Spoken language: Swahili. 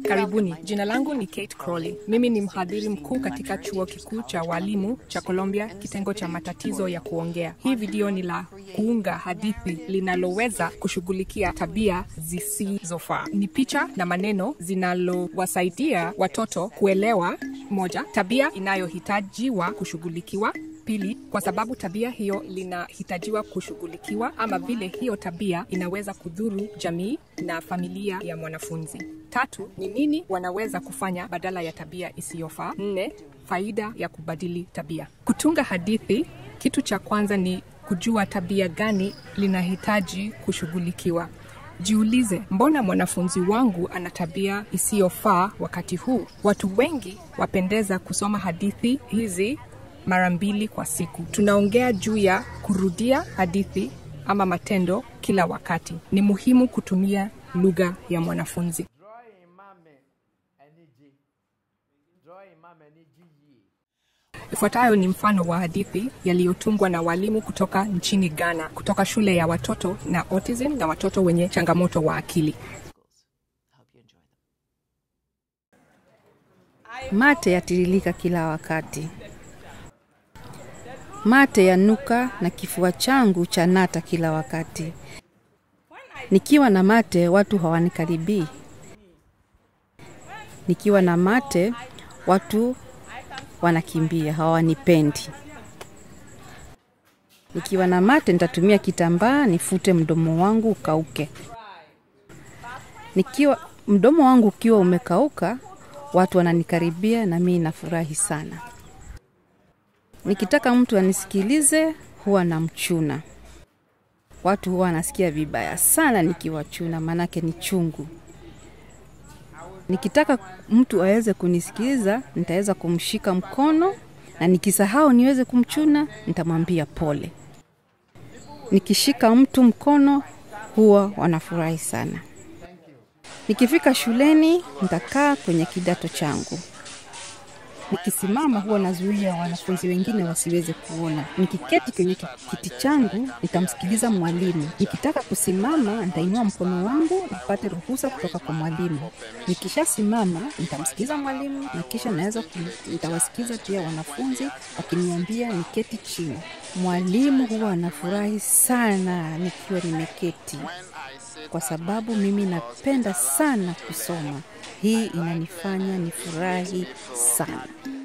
Karibuni, jina langu ni Kate Crowley. Mimi ni mhadhiri mkuu katika chuo kikuu cha walimu cha Columbia, kitengo cha matatizo ya kuongea. Hii video ni la kuunga hadithi linaloweza kushughulikia tabia zisizofaa. Ni picha na maneno zinalowasaidia watoto kuelewa, moja, tabia inayohitajiwa kushughulikiwa Pili, kwa sababu tabia hiyo linahitajiwa kushughulikiwa ama vile hiyo tabia inaweza kudhuru jamii na familia ya mwanafunzi. Tatu, ni nini wanaweza kufanya badala ya tabia isiyofaa. Nne, faida ya kubadili tabia. Kutunga hadithi, kitu cha kwanza ni kujua tabia gani linahitaji kushughulikiwa. Jiulize, mbona mwanafunzi wangu ana tabia isiyofaa wakati huu? Watu wengi wapendeza kusoma hadithi hizi mara mbili kwa siku. Tunaongea juu ya kurudia hadithi ama matendo kila wakati. Ni muhimu kutumia lugha ya mwanafunzi. Ifuatayo ni mfano wa hadithi yaliyotungwa na walimu kutoka nchini Ghana, kutoka shule ya watoto na autism na watoto wenye changamoto wa akili. Mate yatiririka kila wakati, mate yanuka na kifua changu cha nata kila wakati. Nikiwa na mate watu hawanikaribii. Nikiwa na mate watu wanakimbia, hawanipendi. Nikiwa na mate nitatumia kitambaa nifute mdomo wangu ukauke. Nikiwa mdomo wangu ukiwa umekauka, watu wananikaribia na mimi nafurahi sana. Nikitaka mtu anisikilize huwa namchuna. Watu huwa wanasikia vibaya sana nikiwachuna, maanake ni chungu. Nikitaka mtu aweze kunisikiliza, nitaweza kumshika mkono, na nikisahau niweze kumchuna, nitamwambia pole. Nikishika mtu mkono, huwa wanafurahi sana. Nikifika shuleni, nitakaa kwenye kidato changu. Nikisimama huwa nazuia wanafunzi wengine wasiweze kuona. Nikiketi kwenye kiti changu nitamsikiliza mwalimu. Nikitaka kusimama nitainua mkono wangu nipate ruhusa kutoka kwa mwalimu. Nikishasimama nitamsikiliza mwalimu na kisha naweza nitawasikiza pia wanafunzi wakiniambia niketi chini. Mwalimu huwa anafurahi sana nikiwa nimeketi, kwa sababu mimi napenda sana kusoma. Hii inanifanya nifurahi sana.